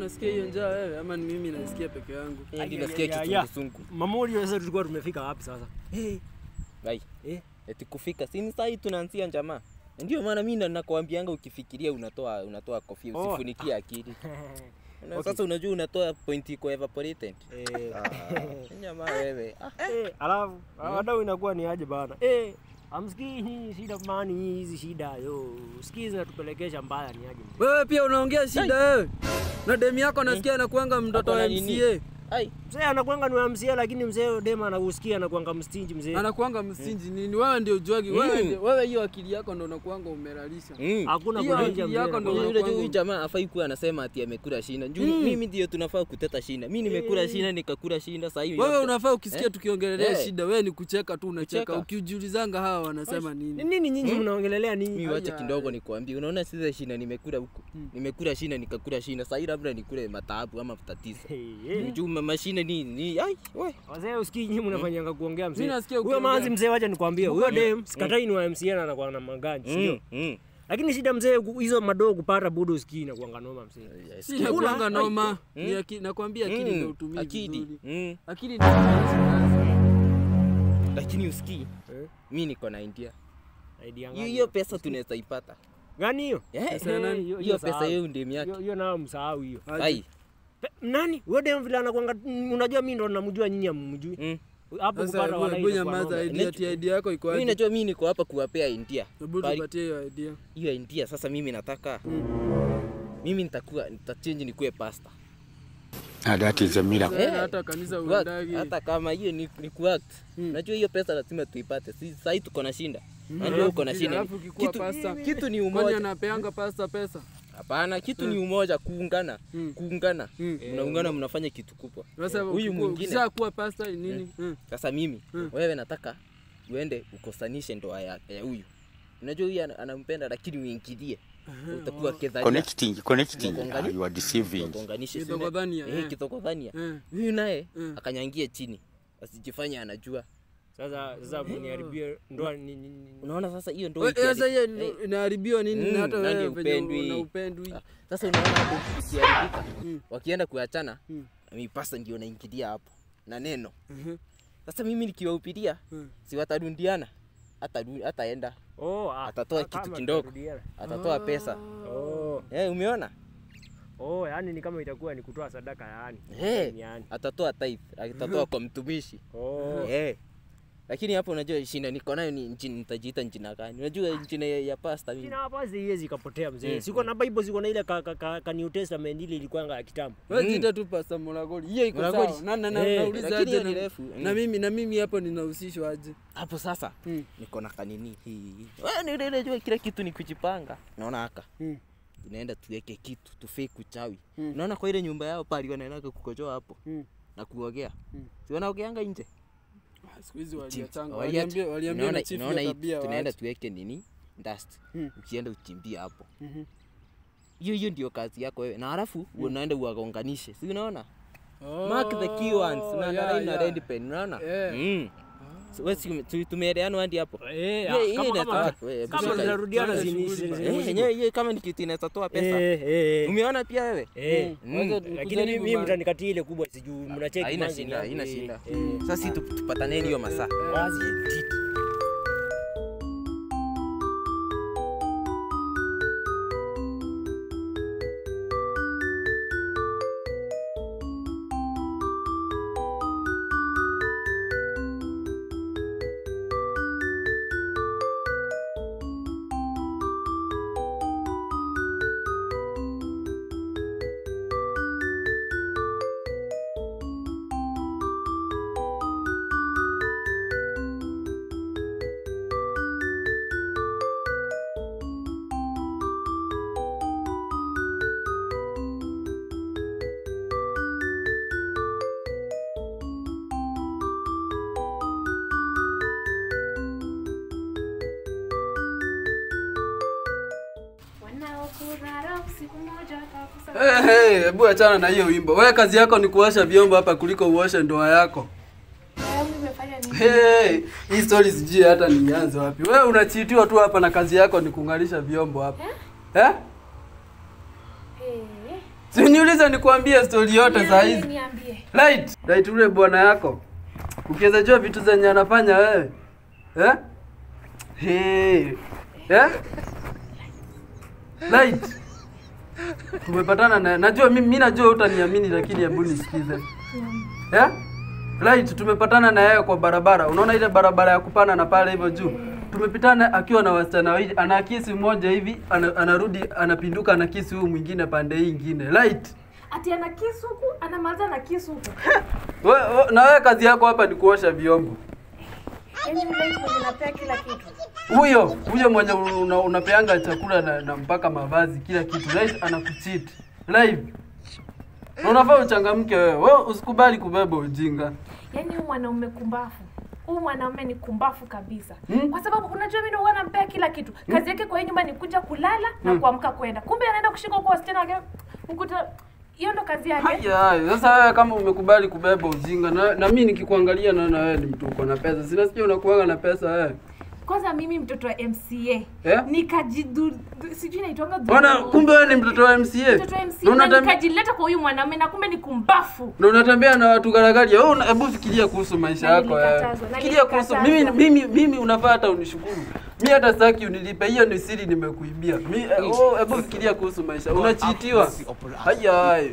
unasikia hiyo njaa wewe ama ni mimi nasikia peke yangu? Eh, ndio Ai, nasikia ai, ai, kisungusungu. Mamuri sasa tulikuwa tumefika wapi sasa? Ai. Eh. Eti kufika. Si ni saa hii tunaanzia jamaa. Ndio maana mimi nakwambianga ukifikiria unatoa unatoa kofia Oh. usifunikie akili. Na Okay. Sasa unajua unatoa point iko evaporated. Eh, Ah, jamaa wewe. Ah, eh, alafu wadau inakuwa ni aje bana? Eh, amsikii hii shida mani hizi shida yo. Sikii zinatupelekesha mbaya ni aje? Wewe pia unaongea shida wewe. Na demu yako nasikia anakuanga mtoto Ako na wa nini? MCA. Ai. Mzee anakuanga ni wa MCA lakini mzee dema anakusikia anakuanga mstinji mzee. Anakuanga msinji nini? Wewe ndio ujuagi. Wewe ndio wewe hiyo akili yako ndo unakuanga umelalisha. Mm. Hakuna Hiyo kulinja akili yako mzee. ndo Unajua unakuanga- huyu jamaa afai kuwa anasema ati amekula shinda. Juu mimi ndio tunafaa kuteta shinda. Mimi nimekula shinda nikakula shinda sasa hivi. Wewe unafaa ukisikia Eh? tukiongelelea Eh. shida, wewe ni kucheka tu unacheka. Kucheka. Ukijiulizanga hawa wanasema Ni nini? nini nyinyi mnaongelelea mimi nini? wacha Aya. kidogo nikwambie. Unaona sisi shinda nimekula huko. Nimekula shinda nikakula shinda. Sasa hii labda nikule mataabu ama tatizo. Hey, hey. Juu mashine ni ni ai we. Wazee usikii nyinyi mnafanyanga kuongea mzee. Mimi nasikia Huyo ukiongea. manzi mzee wacha nikwambie. Huyo dem sikatai ni wa MCA na anakuwa na maganja, sio? Mm. Mm. Lakini shida mzee ku- hizo madogo kupata budo usikii na kuanga noma mzee. Si Kula. nakuanga noma. Ni aki- nakwambia akili ndio Mm. utumii Akili. vizuri. Mm. Akili ndio Lakini usikii Eh? mimi niko na idea. Idea Hiyo gani? hiyo pesa tunaweza ipata. Gani hiyo? Eh, Pesa ya nani? hiyo- Hiyo pesa sahau. yeye ndio yake. Hiyo hiyo nao msahau hiyo. Ai. Pe- Nani? Huyo dem vile anakuanga mm, unajua mimi ndo namjua nyinyi hamjui. Mm. Hapo Sasa kupata wala hebu ile nyamaza, idea ati idea yako iko Mimi aje? najua mimi niko hapa kuwapea idea. Hebu Bali- tupatie hiyo idea. hiyo idea sasa mimi nataka mimi nitakuwa nitachange nikuwe pastor And that is a miracle. Sasa hata kanisa Kuact, uendagi. hata kama hiyo ni, ni kuact najua hiyo pesa lazima tuipate si sahii tuko na shinda najua uko na shinda Alafu ukikuwa kitu, pasta. kitu ni Kwani umoja anapeanga pasta pesa? hapana kitu ni umoja kuungana Mm. kuungana Mm. mnaungana mnafanya kitu kubwa Sasa huyu ukikuwa- mwingine ukisha kuwa pasta ni nini? Mm. sasa mimi Mm. wewe nataka uende ukosanishe ndoa ya ya huyu unajua huyu ana- anampenda lakini uingilie utakuwa kedharia Connecting, connecting. Wakongani? Ah, you are deceiving. Wagonganishe, si Kithogodhania, ume- eh, eh. kithogodhania Eh. huyu naye Mm. akanyangie chini asijifanye anajua Sasa sasa mniharibie ndoa ni ni- ni- unaona sasa hiyo ndo We- ikihari- Sasa hiyo Eh, inaharibiwa nini Mm, na hata nani wewe venye upendwi? una upendwi. Ah, sasa unaona hapo ikiharibika Mm. wakienda kuachana Mm. mipasa ndio naingilia hapo na neno Mhm. sasa mimi nikiwahupiria Mm. si watarundiana Ataru- ataenda Oh, ah, Atatoa ah, kitu kama kidogo. tutarudiana. atatoa pesa Oh, eh, umeona oh, yani ni kama itakuwa ni kutoa sadaka yani. Eh, Yani. atatoa tithe atatoa kwa mtumishi Oh. Eh. lakini hapo unajua shina niko nayo ni nchi nitajiita njina gani unajua njina ya, ya pasta mimi Jina hapa siwezi ikapotea mzee. Mm. Siko na Bible, siko na ile ka, ka, ka, ka New Testament ile ilikuwa ya kitambo. Wewe Mm. jiita tu pasta Mulagoli. Hiyo iko Mulagoli. sawa. Na na na Eh, nauliza lakini aje hiyo ni na- refu. na Mm. mimi na mimi hapo ninahusishwa aje? hapo sasa Mm. niko na kanini hii Wewe ni ile unajua kila kitu ni kujipanga naona haka Mm. tunaenda tuweke kitu tufake uchawi Mm. naona kwa ile nyumba yao pale wanaenda kukojoa hapo Mm. na kuogea Mm. si wanaogeanga nje Ah, Siku hizi Chief, waliachanga. waliacha- Waliambia waliambia unaona- na chief unaona ya hii tabia tunaenda waache. tuweke nini dust Mm. ukienda uchimbie hapo Mhm. hiyo hiyo ndio kazi yako wewe na halafu unaenda uwagonganishe si unaona Oh, mark the key ones yeah, unaangalia na yeah. red pen unaona Yeah. mm. So, wewe si- tu- tumeelewana hadi hapo Eh, Ile- ah, ile kama inataka- kama wewe, kama shika hii. zinarudiana Tuanze zini- shughuli zini- bana. Eh, zini- yenyewe hiyo kama ni kitu inaweza toa pesa Eh, eh, umeona pia wewe eh. Mm. Wacha Lakini tukujaribu mimi mimi bana. mtanikatia ile kubwa sijui mnacheki haina manzi shida ni- haina eh, shida eh. sasa si tu- tupataneni hiyo masaa Wazi. Wanaokurara siku moja watakusa- Hey, hey, hebu achana na hiyo wimbo. Wewe kazi yako ni kuosha vyombo hapa kuliko uoshe ndoa yako. Wewe umefanya nini? Hey, hii story sijui hata nianze wapi. Wewe unachitiwa tu hapa na kazi yako ni kung'arisha vyombo hapa. Eh? Eh, Si uniulize nikuambie story yote saa Niambie, hizi. niambie. Light, light ule bwana yako. Ukiweza jua vitu zenye anafanya wewe. Eh? Hey. Eh? Light. Tumepatana na najua mimi mimi najua utaniamini lakini hebu nisikize. Eh? Light tumepatana na yeye kwa barabara. Unaona ile barabara ya kupanda na pale hivyo juu. Tumepitana akiwa na wasichana wawili, ana kisi mmoja hivi, ana, anarudi anapinduka na kisi huyu mwingine pande hii ingine. Light. Ati ana kisu huku, anamaliza na kisu huku. We, we, na wewe kazi yako hapa ni kuosha vyombo. Yaani yule mtu mwenye napea kila kitu. Huyo huyo mwenye una, unapeanga chakula na, na mpaka mavazi kila kitu right, anakucheat live. Na unafaa uchangamke wewe. Wewe usikubali kubeba ujinga. Yaani huyu mwanaume kumbafu. Huyu mwanaume ni kumbafu kabisa. Hmm? Kwa sababu unajua mimi ndo huwa nampea kila kitu. Kazi yake kwa hii nyumba ni kuja kulala na kuamka kwenda. Kumbe anaenda kushika huko wasichana wake. Ukuta hiyo ndo kazi yake. Haya, haya. Sasa wewe kama umekubali kubeba ujinga na, na mimi nikikuangalia naona wewe ni mtu uko na pesa. Sina sijui unakuwaga na pesa wewe. Kwanza mimi mtoto wa MCA. Eh? Nikajidu sijui naitwanga Bwana, kumbe wewe ni mtoto wa MCA. mtoto wa Na MCA na unatembe- nikajileta kwa huyu mwanaume na kumbe ni kumbafu. na unatembea na watu garagaria. Wewe una- hebu fikiria kuhusu maisha Na yako wewe. nilikatazwa, na Fikiria kuhusu mimi nilikatazwa. mimi mimi unafaa hata unishukuru. Mimi hata sitaki unilipe. Hiyo ni siri nimekuibia. Mimi eh, oh, hebu fikiria kuhusu maisha. Unachiitiwa. Haya haya.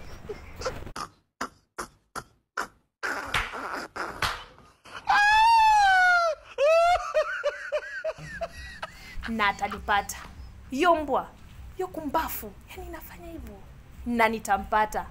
na atanipata hiyo mbwa hiyo kumbafu yani inafanya hivyo na nitampata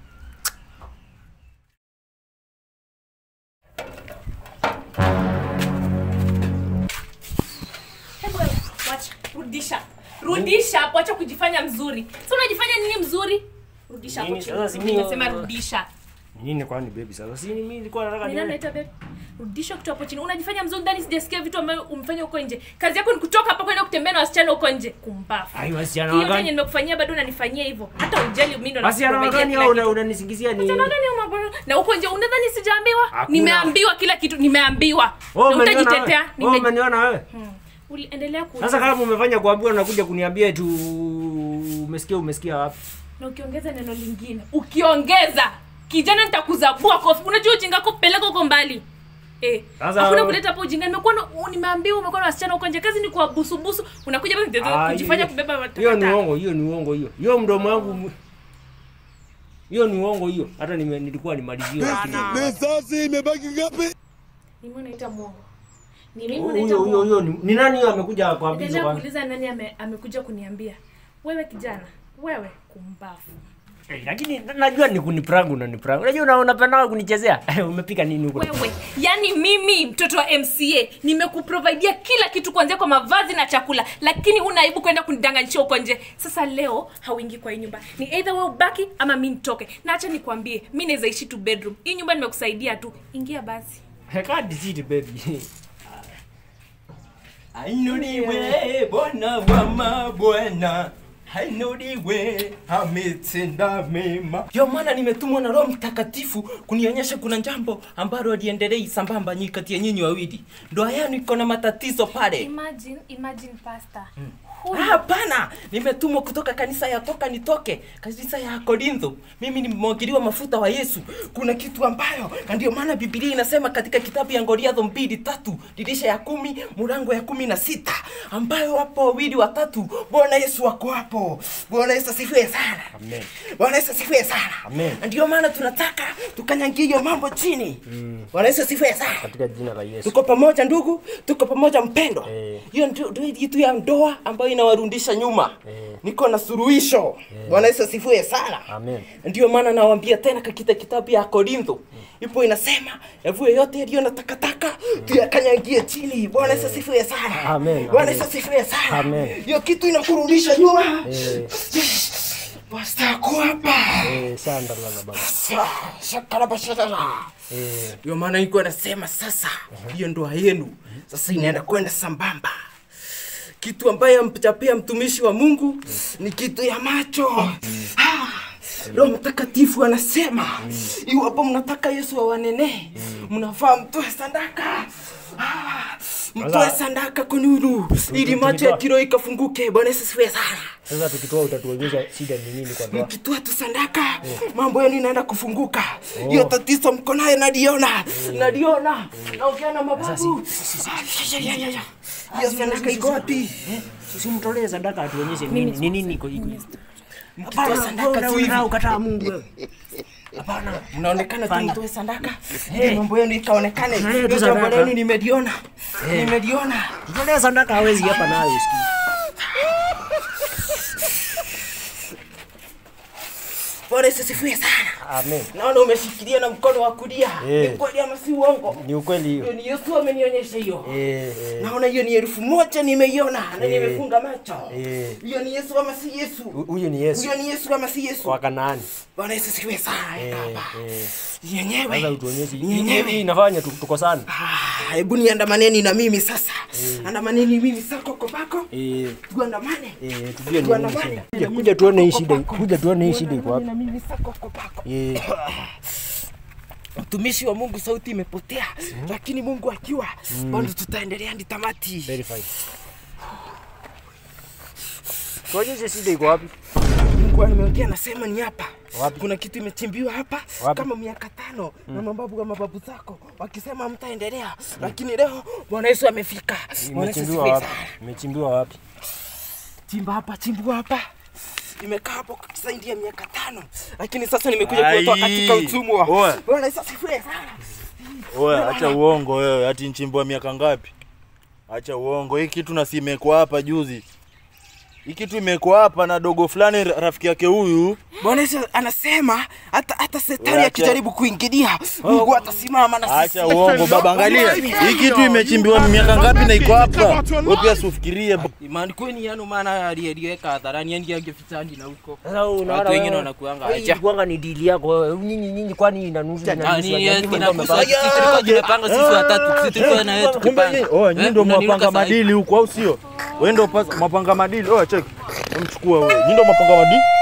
Hebu wewe, wacha rudisha rudisha hapo acha kujifanya mzuri si unajifanya nini mzuri rudisha hapo Nini? chini Sasa si Mimi mimi- nasema rudisha Nini kwani baby sasa? Si mimi nilikuwa nataka Nani nione. anaita babe? Rudisha kitu hapo chini. Unajifanya mzuri ndani sijasikia vitu ambavyo umefanya huko nje. Kazi yako ni kutoka hapa kwenda kutembea na wasichana huko nje. Kumbafu. Ai wasichana Hiyo yenye wagani? nimekufanyia bado unanifanyia hivyo. Hata ujali mimi ndo Wasichana nakuprovidea wagani kila au kitu. una- unanisingizia ni? Wasichana wagani au mabwana? Na huko nje unadhani sijaambiwa? Hakuna. Nimeambiwa kila kitu, nimeambiwa. Wewe Na umeniona utajitetea. wewe? Wewe Nime... umeniona wewe? Hmm. Uliendelea ku Sasa kama umefanya kuambiwa unakuja kuniambia tu umesikia umesikia wapi? na ukiongeza neno lingine. Ukiongeza kijana nitakuzabua kofi. Unajua ujinga wako peleka huko mbali. Eh, Sasa- hakuna kuleta hapo ujinga. Nimekuwa na- u- nimeambiwa umekuwa na wasichana huko nje. Kazi ni kuwabusubusu. Unakuja hapa mtezo Ah, kujifanya hiyo- kubeba watu. Hiyo ni uongo, hiyo ni uongo hiyo. Hiyo mdomo wangu mu- hiyo ni uongo hiyo. Hata nime, nilikuwa nimalizie lakini Risasi imebaki ngapi? Mimi unaita muongo. Ni mimi huyo unaita huyo muongo. huyo ni, ni nani huyo amekuja kwa bizo Endelea kwa? kuuliza nani ame, amekuja kuniambia. Wewe kijana, wewe kumbafu. Eh, lakini na- najua ni kuniprangu na niprangu. Unajua una unapenda kunichezea. Umepika nini huko? Wewe, yani mimi mtoto wa MCA nimekuprovidea kila kitu kuanzia kwa mavazi na chakula, lakini huna aibu kwenda kunidanganyisha huko nje. Sasa leo hauingi kwa hii nyumba, ni either wewe ubaki ama mi nitoke. Na acha nikwambie, mi naweza ishi tu bedroom. Hii nyumba nimekusaidia tu, ingia basi. Hekadi siti baby. Ainuliwe Bwana wa mabwana, ainuliwe ametenda mema. Ndio maana nimetumwa na Roho Mtakatifu kunionyesha kuna jambo ambalo aliendelei sambamba nyi kati ya nyinyi wawili. Ndoa yenu iko na matatizo pale. Imagine, imagine pastor. Ah, Hapana, nimetumwa kutoka kanisa ya toka nitoke, kanisa ya Korintho. Mimi nimemwagiliwa mafuta wa Yesu. Kuna kitu ambayo, na ndio maana Biblia inasema katika kitabu ya Goliathi mbili tatu dirisha ya kumi mlango ya kumi na sita ambayo wapo wawili watatu, Bwana Yesu wako hapo. Bwana Yesu asifiwe sana. Amen. Bwana Yesu asifiwe sana. Amen. Na Ndio maana tunataka tukanyangie hiyo mambo chini. Bwana Yesu asifiwe sana. Katika jina la Yesu. Tuko pamoja ndugu, tuko pamoja mpendwa. Eh. Hiyo ndio ndio kitu ya ndoa ambayo inawarudisha nyuma. Eh. Niko na suluhisho. Bwana Yesu asifiwe sana. Amen. Ndio maana nawaambia tena katika kitabu ya Korintho ipo inasema yavuye yote yaliyo na takataka tuyakanyagie chini. Bwana Yesu asifiwe sana. Amen. Bwana Yesu asifiwe sana. Amen. Hiyo kitu inakurudisha nyuma. Eh. Basta kwa hapa. Eh, sanda la baba. Shakarabashara. Eh, Ndio maana niko nasema sasa hiyo ndoa yenu sasa inaenda kwenda sambamba. Kitu ambaye ampachapia mtumishi wa Mungu ni kitu ya macho. Ah, Roho Mtakatifu anasema iwapo mnataka Yesu awanenee, mnafaa mtoe sadaka mtoe sandaka kununu ili macho ya kiroho ikafunguke bwana yesu asifiwe sana Sasa tukitoa utatuonyesha shida ni nini kwa ndoa. mkitoa tu sandaka mambo yenu inaenda kufunguka hiyo tatizo mko naye naliona naliona naongea na mababu Ya, ya, ya, ya. hiyo sandaka iko wapi Usimtolee sadaka atuonyeshe nini ni nini iko iko. mkitoa sandaka tu hivi Hapana, ukataa Mungu wewe. hapana mnaonekana tu mtoe sandaka ili mambo yenu ikaonekane Tutolee tu hiyo jambo sadaka. lenu nimeliona nimeliona Mtolee sadaka hawezi hapa nayo usikii. bwana yesu asifiwe sana Amen. naona umeshikilia na mkono wa kulia Eh. ni kweli ama si uongo Ni ukweli hiyo hiyo. ni yesu amenionyesha hiyo Eh, eh. naona hiyo ni elfu moja nimeiona na nimefunga macho Eh. hiyo ni yesu ama si yesu Hu- Huyu ni Yesu huyo ni yesu ama si yesu wa Kanaani. bwana yesu sikiwe sana Eh, hapa eh. yenyewe Sasa utuonyeshe hii yenyewe hii inafanya tu- tuko sana. Ah, hebu niandamaneni na mimi sasa andamaneni mimi sako kopako Eh, tuandamane eh, tujue ni Tuandamane. nini shida. Kuja- Kuja tuone hii shida. Kuja tuone hii shida iko wapi. na mimi sako kopako Eh, mtumishi wa mungu sauti imepotea lakini mungu akiwa bado tutaendelea hadi tamati very fine. Tuonyeshe shida iko wapi. mungu ameongea anasema ni hapa Wapi? kuna kitu imechimbiwa hapa Wapi? kama miaka tano na mababu wa mababu zako wakisema mtaendelea lakini leo bwana yesu amefika Bwana Yesu Imechimbiwa asifiwe wapi? sana. Imechimbiwa wapi? chimba hapa chimbua hapa imekaa hapo zaidi ya miaka tano lakini sasa nimekuja Ai. kuotoa katika utumwa Oe. bwana yesu asifiwe sana Oe, acha uongo wewe, ati nchimbwa miaka ngapi? Acha uongo. Hii kitu na si imekuwa hapa juzi. Hii kitu imekuwa hapa na dogo fulani ra- rafiki yake huyu. bwana yesu anasema hata hata setani Acha. akijaribu kuingilia mungu atasimama na sisi Acha uongo baba, angalia. Hii kitu imechimbiwa miaka ngapi na iko hapa? Wewe pia usifikirie. maandiko ni yanu maana aliyeliweka hadharani yani angefichani na huko Sasa wewe unaona Watu wengine wewe- wanakuanga wewe acha. ilikuwanga ni deal yako wewe. Nyinyi nyinyi kwani ina nusu ina nusu. Lakini mlikuwa mmepanga- tumepanga sisi watatu sisi tulikuwa na wewe Kumbe nyinyi, oh, nyinyi ndio mwapanga madili huko au sio? Wewe ndio pas- mwapanga madili. Oh, check. Mchukua wewe. Nyinyi ndio mwapanga madili.